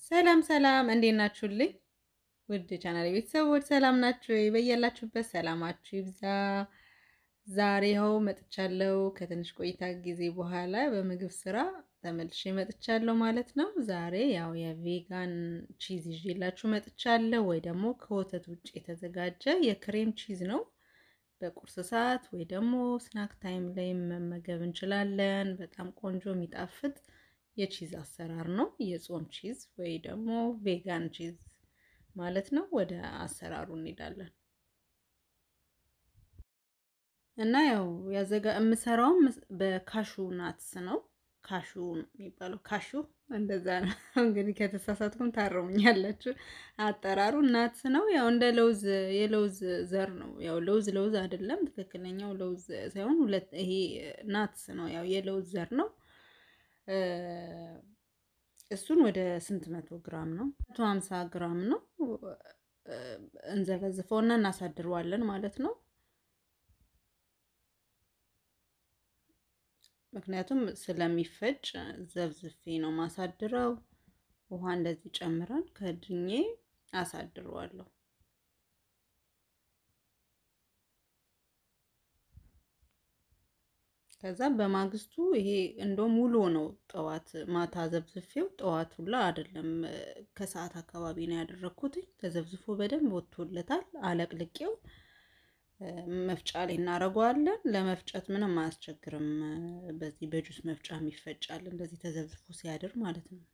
ሰላም ሰላም፣ እንዴት ናችሁልኝ? ውድ ቻናል ቤተሰቦች ሰላም ናችሁ? በያላችሁበት ሰላማችሁ ይብዛ። ዛሬ ይኸው መጥቻለሁ። ከትንሽ ቆይታ ጊዜ በኋላ በምግብ ስራ ተመልሼ መጥቻለሁ ማለት ነው። ዛሬ ያው የቬጋን ቺዝ ይዤላችሁ መጥቻለሁ፣ ወይ ደግሞ ከወተት ውጭ የተዘጋጀ የክሬም ቺዝ ነው። በቁርስ ሰዓት ወይ ደግሞ ስናክ ታይም ላይ መመገብ እንችላለን። በጣም ቆንጆ የሚጣፍጥ የቺዝ አሰራር ነው። የጾም ቺዝ ወይ ደግሞ ቬጋን ቺዝ ማለት ነው። ወደ አሰራሩ እንሄዳለን እና ያው ያዘጋ የምሰራውም በካሹ ናትስ ነው። ካሹ የሚባለው ካሹ እንደዛ ነው። እንግዲህ ከተሳሳትኩም ታረሙኛላችሁ። አጠራሩ ናትስ ነው። ያው እንደ ለውዝ የለውዝ ዘር ነው። ያው ለውዝ ለውዝ አይደለም፣ ትክክለኛው ለውዝ ሳይሆን ሁለት ይሄ ናትስ ነው። ያው የለውዝ ዘር ነው። እሱን ወደ ስንት መቶ ግራም ነው? መቶ ሀምሳ ግራም ነው። እንዘፈዝፈውና እናሳድረዋለን ማለት ነው። ምክንያቱም ስለሚፈጭ ዘብዝፌ ነው ማሳድረው። ውሃ እንደዚህ ጨምረን ከድኜ አሳድረዋለሁ። ከዛ በማግስቱ ይሄ እንደውም ውሎ ነው። ጠዋት ማታ ዘብዝፌው ጠዋት ሁላ አይደለም ከሰዓት አካባቢ ነው ያደረግኩት። ተዘብዝፎ በደንብ ወጥቶለታል። አለቅልቄው መፍጫ ላይ እናደርገዋለን። ለመፍጨት ምንም አያስቸግርም። በዚህ በጁስ መፍጫ ይፈጫል። እንደዚህ ተዘብዝፎ ሲያድር ማለት ነው።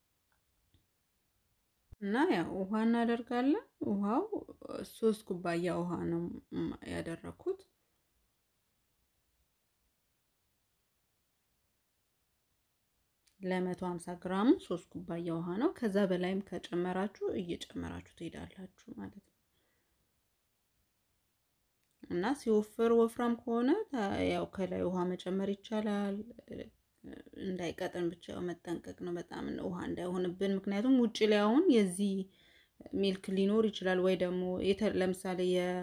እና ያው ውሃ እናደርጋለን። ውሃው ሶስት ኩባያ ውሃ ነው ያደረኩት። ለመቶ ሀምሳ ግራሙ ሶስት ኩባያ ውሃ ነው። ከዛ በላይም ከጨመራችሁ እየጨመራችሁ ትሄዳላችሁ ማለት ነው። እና ሲወፍር ወፍራም ከሆነ ያው ከላይ ውሃ መጨመር ይቻላል። እንዳይቀጥን ብቻ መጠንቀቅ ነው፣ በጣም ውሃ እንዳይሆንብን። ምክንያቱም ውጭ ላይ አሁን የዚህ ሚልክ ሊኖር ይችላል ወይ ደግሞ ለምሳሌ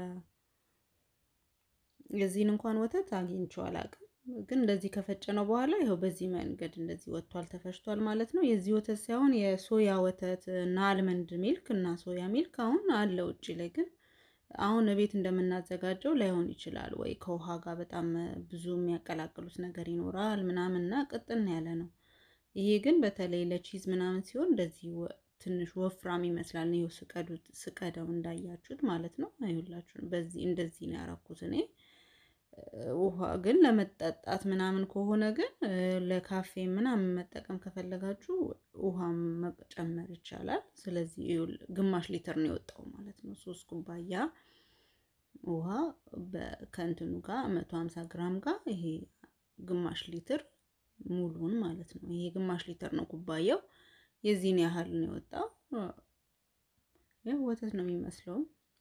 የዚህን እንኳን ወተት አግኝቼው አላውቅም፣ ግን እንደዚህ ከፈጨ ነው በኋላ ይኸው በዚህ መንገድ እንደዚህ ወጥቷል፣ ተፈጭቷል ማለት ነው። የዚህ ወተት ሳይሆን የሶያ ወተት እና አልመንድ ሚልክ እና ሶያ ሚልክ አሁን አለ ውጭ ላይ ግን አሁን ቤት እንደምናዘጋጀው ላይሆን ይችላል። ወይ ከውሃ ጋር በጣም ብዙ የሚያቀላቅሉት ነገር ይኖራል ምናምን እና ቅጥን ያለ ነው። ይሄ ግን በተለይ ለቺዝ ምናምን ሲሆን እንደዚህ ትንሽ ወፍራም ይመስላል። ይኸው ስቀዱት ስቀደው እንዳያችሁት ማለት ነው። አይሁላችሁ በዚህ እንደዚህ ነው ያረኩት እኔ። ውሃ ግን ለመጠጣት ምናምን ከሆነ ግን ለካፌ ምናምን መጠቀም ከፈለጋችሁ ውሃ መጨመር ይቻላል። ስለዚህ ግማሽ ሊትር ነው የወጣው ማለት ነው። ሶስት ኩባያ ውሃ ከእንትኑ ጋር መቶ ሀምሳ ግራም ጋር ይሄ ግማሽ ሊትር ሙሉን ማለት ነው። ይሄ ግማሽ ሊትር ነው ኩባያው። የዚህን ያህል ነው የወጣው። ያው ወተት ነው የሚመስለው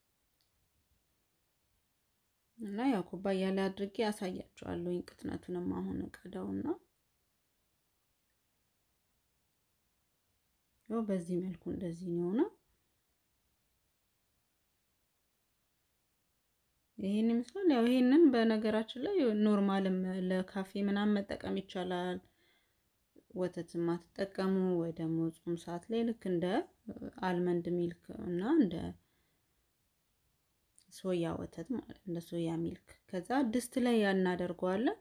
እና ያው ኩባያ ላይ አድርጌ ያሳያችኋለሁ። ቅጥነቱንም አሁን ቀዳውና ያው በዚህ መልኩ እንደዚህ ነው የሆነው። ይሄን ይመስላል። ያው ይሄንን በነገራችን ላይ ኖርማልም ለካፌ ምናምን መጠቀም ይቻላል። ወተት የማትጠቀሙ ወይ ደግሞ ጾም ሰዓት ላይ ልክ እንደ አልመንድ ሚልክ እና እንደ ሶያ ወተት ማለት እንደ ሶያ ሚልክ ከዛ ድስት ላይ እናደርገዋለን።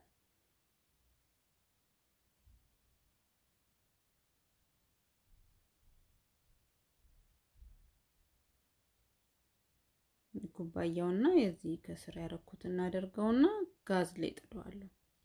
ኩባያውና የዚህ ከስር ያደረኩት እናደርገውና ጋዝ ላይ ጥለዋለሁ።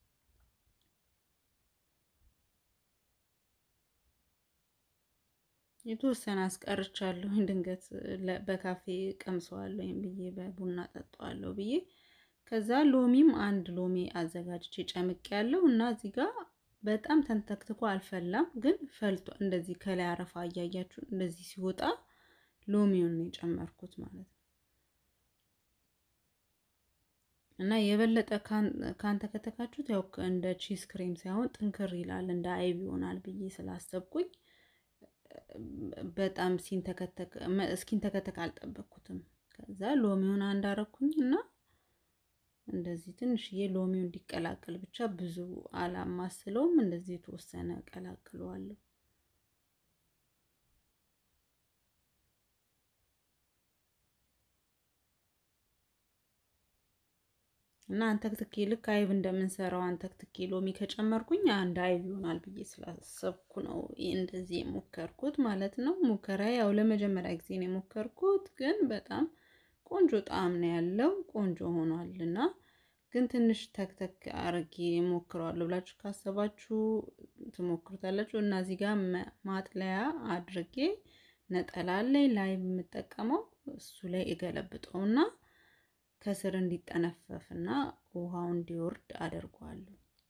የተወሰነ አስቀርቻለሁ። ድንገት በካፌ ቀምሰዋለሁ ብዬ በቡና ጠጣዋለሁ ብዬ ከዛ ሎሚም አንድ ሎሚ አዘጋጅቼ ጨምቅ ያለው እና እዚህ ጋር በጣም ተንተክትኮ አልፈላም፣ ግን ፈልቶ እንደዚህ ከላይ አረፋ እያያችሁ እንደዚህ ሲወጣ ሎሚውን ነው የጨመርኩት ማለት ነው። እና የበለጠ ካንተከተካችሁት ያው እንደ ቺዝ ክሬም ሳይሆን ጥንክር ይላል እንደ አይብ ይሆናል ብዬ ስላሰብኩኝ በጣም ሲንተከተክ እስኪንተከተክ አልጠበቅኩትም። ከዛ ሎሚውን አንዳረኩኝ እና እንደዚህ ትንሽዬ ሎሚው እንዲቀላቀል ብቻ ብዙ አላማስለውም። እንደዚህ የተወሰነ ቀላቅለዋለሁ። እና አንተክትኬ ልክ አይብ እንደምንሰራው አንተክትኬ ሎሚ ከጨመርኩኝ አንድ አይብ ይሆናል ብዬ ስላሰብኩ ነው እንደዚህ የሞከርኩት ማለት ነው። ሙከራ ያው ለመጀመሪያ ጊዜ ነው የሞከርኩት፣ ግን በጣም ቆንጆ ጣዕም ነው ያለው። ቆንጆ ሆኗል እና ግን ትንሽ ተክተክ አርጌ ሞክረዋለሁ ብላችሁ ካሰባችሁ ትሞክሩታላችሁ። እና እዚህ ጋር ማጥለያ አድርጌ ነጠላ ላይ ላይ የምጠቀመው እሱ ላይ እገለብጠውና ከስር እንዲጠነፈፍና ውሃው እንዲወርድ አደርገዋለሁ።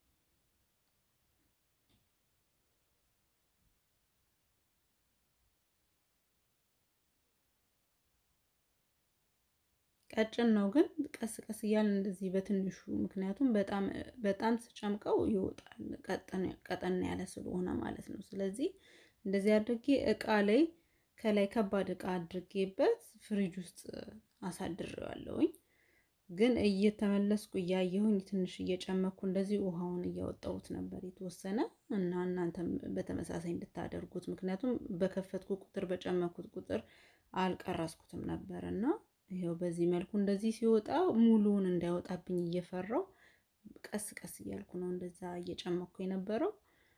ቀጭን ነው ግን ቀስ ቀስ እያልን እንደዚህ በትንሹ ምክንያቱም በጣም በጣም ስጨምቀው ይወጣል፣ ቀጠን ያለ ስለሆነ ማለት ነው። ስለዚህ እንደዚህ አድርጌ እቃ ላይ ከላይ ከባድ እቃ አድርጌበት ፍሪጅ ውስጥ አሳድሬዋለሁኝ። ግን እየተመለስኩ እያየሁኝ ትንሽ እየጨመኩ እንደዚህ ውሃውን እያወጣሁት ነበር የተወሰነ እና እናንተም በተመሳሳይ እንድታደርጉት ምክንያቱም በከፈትኩ ቁጥር በጨመኩት ቁጥር አልቀረስኩትም ነበር እና ይኸው በዚህ መልኩ እንደዚህ ሲወጣ ሙሉውን እንዳይወጣብኝ እየፈራው ቀስ ቀስ እያልኩ ነው እንደዛ እየጨመኩ የነበረው።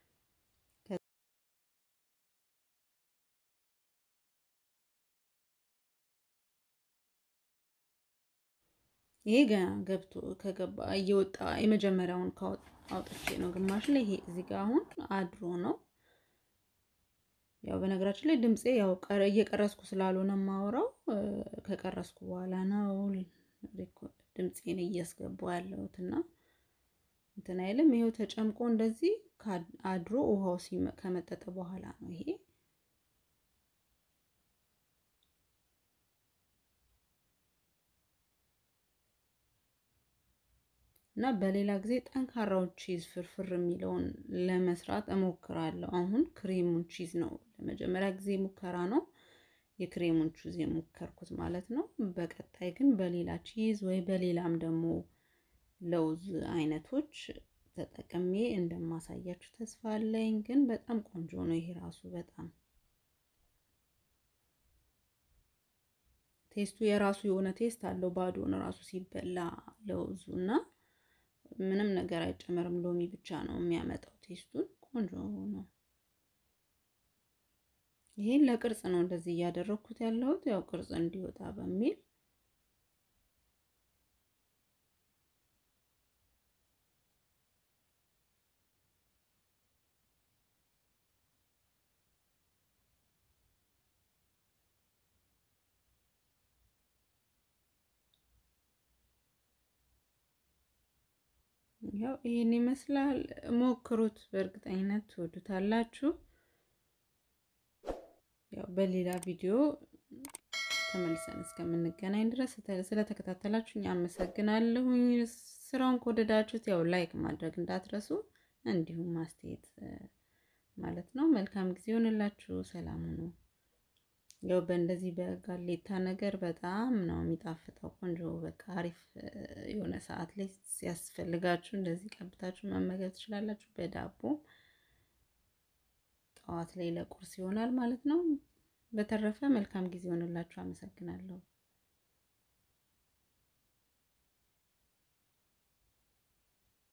ይሄ ገና ገብቶ ከገባ እየወጣ የመጀመሪያውን አውጥቼ ነው ግማሽ ላይ ይሄ እዚህ ጋር አሁን አድሮ ነው። ያው በነገራችን ላይ ድምፄ ያው እየቀረስኩ ስላልሆነ የማወራው ከቀረስኩ በኋላ ነው ድምፄን እያስገባው ያለሁት እና እንትን አይልም። ይኸው ተጨምቆ እንደዚህ አድሮ ውሃው ከመጠጠ በኋላ ነው ይሄ እና በሌላ ጊዜ ጠንካራውን ቺዝ ፍርፍር የሚለውን ለመስራት እሞክራለሁ። አሁን ክሬሙን ቺዝ ነው ለመጀመሪያ ጊዜ ሙከራ ነው የክሬሙን ቺዝ የሞከርኩት ማለት ነው። በቀጣይ ግን በሌላ ቺዝ ወይ በሌላም ደግሞ ለውዝ አይነቶች ተጠቅሜ እንደማሳያችሁ ተስፋ አለኝ። ግን በጣም ቆንጆ ነው ይሄ ራሱ በጣም ቴስቱ የራሱ የሆነ ቴስት አለው። ባዶን ራሱ ሲበላ ለውዙ እና ምንም ነገር አይጨመርም። ሎሚ ብቻ ነው የሚያመጣው ቴስቱን። ቆንጆ ነው። ይሄን ለቅርጽ ነው እንደዚህ እያደረኩት ያለሁት ያው ቅርጽ እንዲወጣ በሚል ያው ይሄን ይመስላል። ሞክሩት፣ በእርግጠኝነት ትወዱታላችሁ። ያው በሌላ ቪዲዮ ተመልሰን እስከምንገናኝ ድረስ ስለተከታተላችሁኝ አመሰግናለሁኝ። ስራውን ከወደዳችሁት ያው ላይክ ማድረግ እንዳትረሱ፣ እንዲሁም ማስተያየት ማለት ነው። መልካም ጊዜ ይሆንላችሁ። ሰላም ሁኑ። ያው በእንደዚህ በጋሌታ ነገር በጣም ነው የሚጣፍጠው። ቆንጆ በቃ አሪፍ የሆነ ሰዓት ላይ ሲያስፈልጋችሁ እንደዚህ ቀብታችሁ መመገብ ትችላላችሁ። በዳቦ ጠዋት ላይ ለቁርስ ይሆናል ማለት ነው። በተረፈ መልካም ጊዜ ይሆንላችሁ። አመሰግናለሁ።